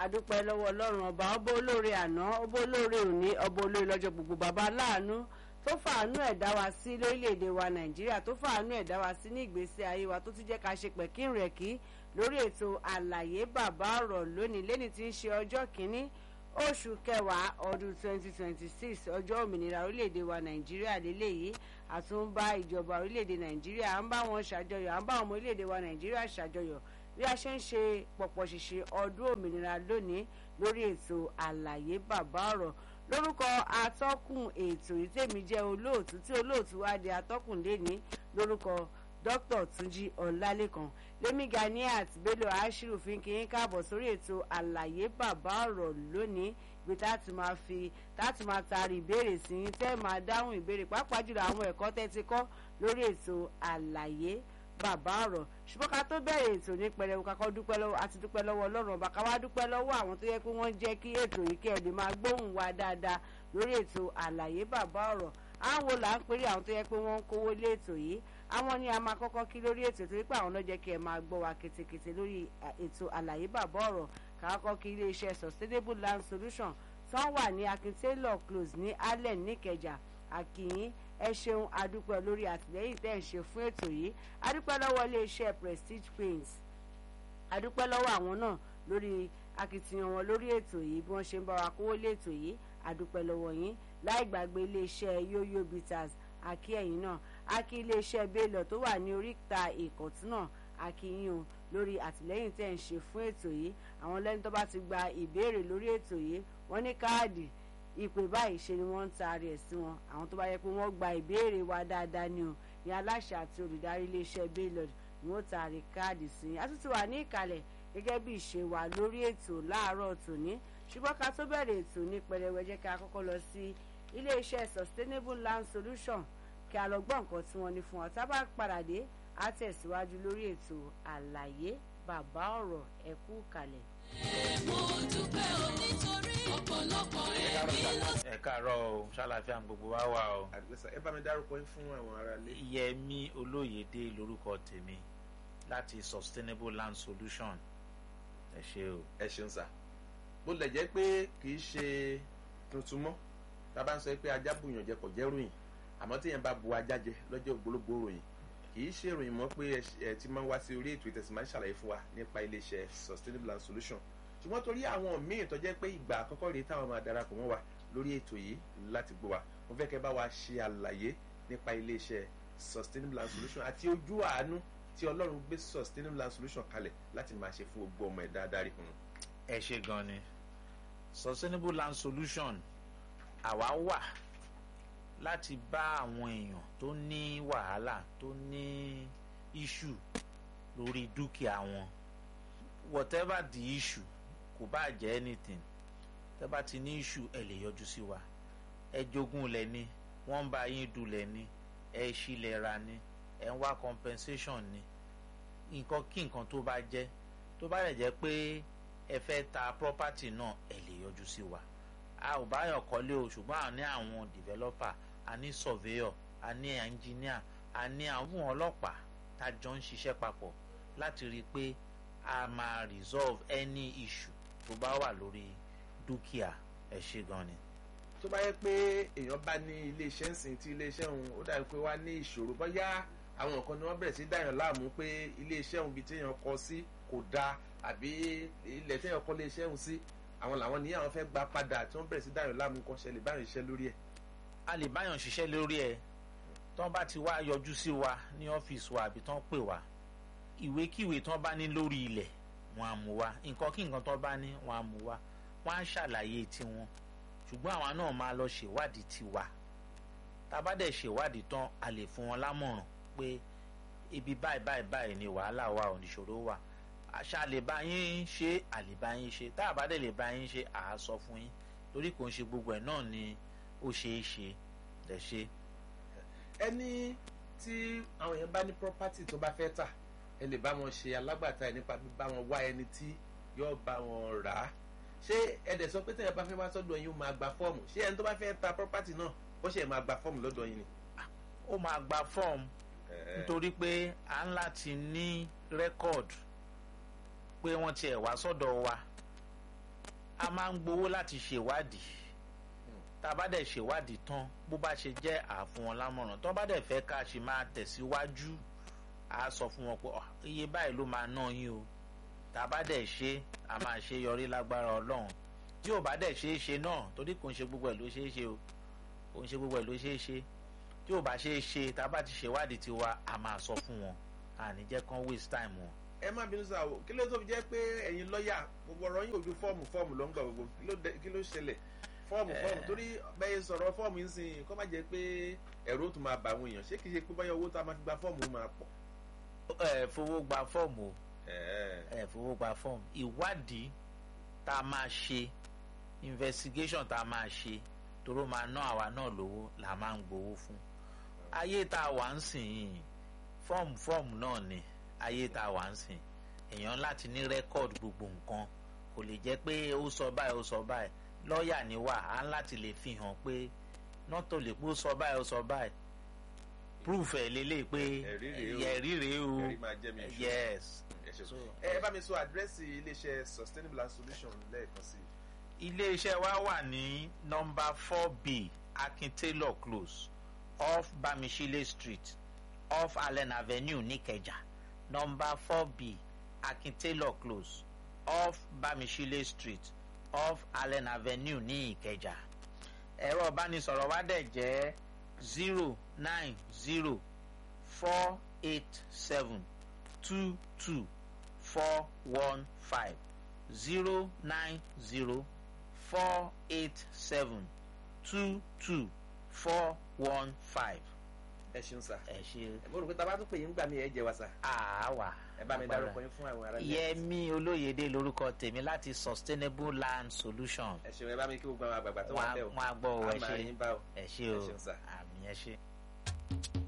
adúpẹ́ lọ́wọ́ ọlọ́run ọba ọba olóore àná ọba olóore òní ọba olóore lọ́jọ́ gbogbo bàbá aláàánú tó fàánú ẹ̀ dá wa sí lórílẹ̀‐èdè wa nàìjíríà tó fàánú ẹ̀ dá wa sí ní ìgbésí ayé wa tó tún jẹ́ ká ṣe pẹ̀kín rẹ̀ kí lórí ètò àlàyé bàbá ọ̀rọ̀ lónìí lẹ́ni tí ń ṣe ọjọ́ kìíní oṣù kẹwàá ọdún 2026 ọjọ́ òmìnira orílẹ̀‐èdè wa nàìjíríà lélẹ́yìí àtúnbá ìjọba orílẹ̀‐èdè nàìjíríà à ń bá wọn ṣàjọyọ̀ à ń bá ọmọ orílẹ̀‐èdè wa nàìjíríà ṣàjọyọ̀ bí a ṣe ń ṣe pọ̀pọ̀ ṣìṣe ọdún òmìnira lónìí lórí ètò àlàyé bàbá ọ̀rọ̀ lórúkọ atọ́kùn ètò yìí tèmi jẹ́ olóòtú tí olóòtú wá di atọ́kùn lẹ́ni lórúkọ dr túnjí ọlálẹ́kan lẹ́mí ganiat bello ashiru fi ń kí yín káàbọ̀ sórí ètò àlàyé bàbá ọ̀rọ̀ lónìí ibi tá a ti máa fi tá a ti máa taari ìbéèrè sí yín tẹ́ máa dáhùn ìbéèrè pàápàá jùlọ àwọn ẹ̀kọ́ tẹ́ ti kọ́ lórí ètò àlàyé bàbá ọ̀rọ̀ ṣùgbọ́n ká tó bẹ̀rẹ̀ ètò ní pẹrẹwu kakọ́ dúpẹ́ lọ́wọ́ àti dúpẹ́ lọ́wọ́ ọlọ́run ọba ká wá dúpẹ́ lọ́wọ́ àwọn tó yẹ pé wọ́n jẹ́ kí ètò yìí kí ẹ lè máa gbóhùn wa dáadáa lórí ètò àlàyé bàbá ọ̀rọ̀ àwọn wo là ń pèrè àwọn tó yẹ pé wọ́n ń kówó lé ètò yìí àwọn ni a máa kọ́kọ́ kí lórí ètò torí pé àwọn náà jẹ́ kí ẹ máa gbọ́ wa ketekete lórí ètò àlàyé bàbá ọ̀rọ̀ káàkọ́ kí iléeṣẹ́ sustainable land solution tán wà ní akin taylor close ní allen níkẹjà àkìyín ẹ ṣeun adúpẹ́ lórí àtìlẹ́yìn tẹ́ ẹ̀ ń ṣe fún ètò yìí adúpẹ́ lọ́wọ́ iléeṣẹ́ prestige paints adúpẹ́ lọ́wọ́ àwọn náà lórí akitiyan wọn lórí ètò yìí bí wọ́n ṣe ń bá wa kówó lé ètò yìí adúpẹ́ lọ́wọ́ yín láì gbàgbé iléeṣẹ́ yoyo bitters àkí ẹ̀yìn náà àkí iléeṣẹ́ bélọ̀ tó wà ní oríta ìkọ̀tún náà àkí yín o lórí àtìlẹ́yìn tẹ́ ẹ̀ ń ṣe fún ètò yìí àwọn lẹ́ni tó bá ti gba ìbéèrè lórí ètò yìí wọ́n ní káàdì ìpè báyìí ṣe ni wọ́n ń taari ẹ̀ sí wọn àwọn tó bá yẹ pé wọ́n gba ìbéèrè wa dáadáa ni o ní aláṣẹ àti olùdarí iléeṣẹ́ baylord ni wọ́n taari káàdì sí i àtúntò wà ní ìkàlẹ̀ gẹ́gẹ́ bí ìṣe wa lórí ètò láàárọ̀ tòní ṣùgbọ́n ká tó bẹ̀rẹ̀ ètò ní pẹrẹwẹ jẹ́ ká kọ́kọ́ lọ sí iléeṣẹ́ sustainable land solution kí a lọ gbọ́ nǹkan tí wọ́n ní fún wa tá a bá padà dé á tẹ̀síwájú lórí ètò àlàyé bàbá ọ̀rọ̀ ẹ̀kú kalẹ̀ mo dúpẹ́ o nítorí ọ̀pọ̀lọpọ̀ ẹ̀mí ló ẹ káàárọ̀ o ṣàlàfíà gbogbo wa wà o. àdìgbẹ́sà ẹ bá mi dárúkọ yín fún àwọn ará ilé. yẹmi olóyèdè lórúkọ tèmi láti sustainable land solution ẹ ṣe o. ẹ ṣeun sà bó lẹ̀ jẹ́ pé kì í ṣe tuntun mọ́ tá a bá ń sọ pé ajá bùyàn jẹ kò jẹ́ ròyìn àmọ́ tí yẹn bá bu ajá jẹ lọ́jọ́ ògbólógbò ròyìn kì í ṣe ìròyìn mọ́ pé ẹ ti máa ń wá sí orí ètò ìtẹ̀sí máa ń ṣàlàyé fún wa nípa iléeṣẹ́ sustainable land solution ṣùgbọ́n torí àwọn míì tó jẹ́ pé ìgbà àkọ́kọ́ rèé táwọn máa darapọ̀ mọ́ wa lórí ètò yìí láti gbọ́ wa mo fẹ́ kẹ́ bá wa ṣe àlàyé nípa iléeṣẹ́ sustainable land solution àti ojú àánú tí ọlọ́run gbé sustainable land solution kalẹ̀ láti máa ṣe fún gbogbo ọmọ ẹ̀dá adarí kan. ẹ ṣe gan ni sustainable land solution àwa wà láti bá àwọn èèyàn tó ní wàhálà tó ní issue lórí dúkìá wọn whatever the issue kò bá jẹ́ anything tẹ́ bá ti ní issue ẹ lè yọjú sí wa ẹ jogún lẹ̀ ni wọ́n ń bá yín dulẹ̀ ni ẹ ṣílẹ̀ ra ni ẹ ń wá compensation ni nǹkan kí nǹkan tó bá jẹ́ tó bá lè jẹ́ pé ẹ fẹ́ ta property náà ẹ lè yọjú sí wa a ò báyọ̀ kọ́lé o ṣùgbọ́n a ní àwọn developer a ní surveyor a ní engineer a ní àwọn ọlọ́pàá tá a jọ ń ṣiṣẹ́ papọ̀ láti rí i pé a máa resolve any issue tó bá wà lórí dúkìá ẹ ṣe gan ni. tó bá yẹ pé èèyàn bá ní iléeṣẹ́ ń sìn tí iléeṣẹ́ òun ó dàbí pé wá ní ìṣòro bóyá àwọn nǹkan ni wọ́n bẹ̀rẹ̀ sí dáyàn láàmú pé iléeṣẹ́ òun bíi téèyàn kọ sí kò dáa àbí ilẹ̀ téèyàn kọ́ iléeṣẹ́ òun sí àwọn làwọn ní àwọn fẹ́ gba padà tí wọ́n bẹ̀rẹ̀ sí dáyàn láàmú kan ṣẹlẹ̀ báyọ̀ ṣiṣẹ́ lórí ẹ̀. a lè báyàn ṣiṣẹ́ lórí ẹ̀ tán bá ti wá yọjú sí wa ní ọ́fíìsì wa àbí tán pè wá ìwékíwé tán bá ní lórí ilẹ̀ wọn á mú wa nǹkan kí nǹkan tán bá ní wọn á mú wa wọn á ṣàlàyé tiwọn ṣùgbọ́n àwa náà máa lọ ṣèwádìí tiwa tá a bá dẹ̀ ṣèwádìí tán a lè fún wọn lámọ̀ràn pé ibi báyìí báyìí báyìí ni wàhálà wa ò níṣòro wà àṣà lè bá yín ṣe àlè bá yín ṣe tá a bá dẹ̀ lè bá yín ṣe à á sọ fún yín torí kò ń ṣe gbogbo ẹ̀ náà ni ó ṣeé ṣe lẹ̀ ṣe. ẹni tí àwọn èèyàn bá ní property tó bá fẹ́ tà ẹ lè bá wọn ṣe alágbàtà ẹ nípa bíbá wọn wá ẹni tí yóò bá wọn rà á ṣé ẹdẹ sọ pé tẹ̀yẹ̀ bá fẹ́ wá sọ́dọ̀ yín ó máa gba fọ́ọ̀mù ṣé ẹni tó bá fẹ́ ta property náà ó ṣe máa gba fọ́ọ̀mù lọ́dọ̀ yín ni. ó máa gba fọ́ọ̀mù nítorí pé à ń láti ní rẹ́kọ̀d pé wọ́n tiẹ̀ wá sọ́dọ̀ wa a máa ń gbowó láti ṣèwádìí tá a bá dẹ̀ ṣèwádìí tán bó bá ṣe jẹ́ àfún wọn lámọ̀ràn tó bá dẹ̀ fẹ́ ká ṣe máa tẹ̀síwájú a sọ fún wọn pé "Ah, iye báyìí ló máa ná yín o tá a bá dẹ̀ ṣe a máa ṣe yọrí lágbára ọlọ́run tí ò bá dẹ̀ ṣe é ṣe náà torí kò ń ṣe gbogbo ẹ̀ ló ṣe é ṣe o kò ń ṣe gbogbo ẹ̀ ló ṣe é ṣe tí ò bá ṣe é ṣe tá a bá ti ṣèwádìí tiwa a máa sọ fún wọn àní jẹ́ kán waste time wọn. ẹ má bínú sáà o kí ló tó fi jẹ́ pé ẹ̀yin lọ́ọ̀yà gbogbo ọ̀rọ̀ yín ojú fọ́ọ̀mù fọ́ọ̀mù ló ń gbà gbogbo kí ló dé- kí ló ṣẹlẹ̀ fọ́ọ̀mù fọ́ọ̀mù torí bẹ́ẹ̀ sọ̀rọ̀ fọ́ọ̀mù yín sìn kó má jẹ́ pé ẹ̀rù ó tún máa bà àwọn èèyàn ṣé kì í ṣe pé báyọ̀ owó tá a máa fi gba fọ́ọ̀mù ó máa pọ̀. ẹ fowó gba fọ́ọ̀mù o Ẹ̀ẹ́. ẹ fowó gba fọ́ọ̀mù ìwádìí tá a máa ṣe investigation tá a máa ṣe toró máa ná àwa náà lówó là máa ń gbowó fún ayé tá a wà ń sìn yìí fọ́ọ̀mù fọ́ọ̀mù náà ni ayé tá a wà ń sìn èèyàn láti ní rẹ́kọ̀d gbogbo nǹkan kò lè jẹ́ pé ó sọ báyìí ó sọ báyìí lọ́ọ̀yà ni wà á ń láti lè fi hàn pé nọ́tò lè pé ó sọ báyìí ó sọ báyìí proof ẹ̀ lélẹ̀ pé Ẹ̀rí rèé o. ẹ̀rí rèé o ẹ̀rí máa jẹ́ mi ìṣó. yes ẹ ṣe So- ẹ bá mi sọ àdírẹ́sì iléeṣẹ́ sustainable Land solution lẹ́ẹ̀kan sí i. iléeṣẹ́ wa wà ní nọ́mbà four b akin taylor close off bamishile street off allen avenue nìkẹjà nọ́mbà four b akin taylor close off bamishile street off allen avenue ní ìkẹjà ẹ̀rọ ìbánisọ̀rọ̀ wa dẹ̀ jẹ́ zero nine zero four eight seven two two four one five zero nine zero four eight seven two two four one five. ẹ ṣeun sá. ẹ ṣe mo rò pé tá a bá tún pè yín gbà mí ẹ jẹ wa sá. àáwá. ẹ bá mi dárúkọ yín fún àwọn ará ilé. Yẹmi Olóyèdè lórúkọ tèmi láti Sustainable Land Solution. ẹ ṣeun ẹ bá mi kí gbogbo àwọn àgbààgbà tó wà Wọ́n bẹ́ẹ̀ o. á- wọ́n á gbọ́ ọ ẹ a máa ṣe yín bá o. ẹ ṣe ẹ o ṣeun sá. àmì ẹ ṣe.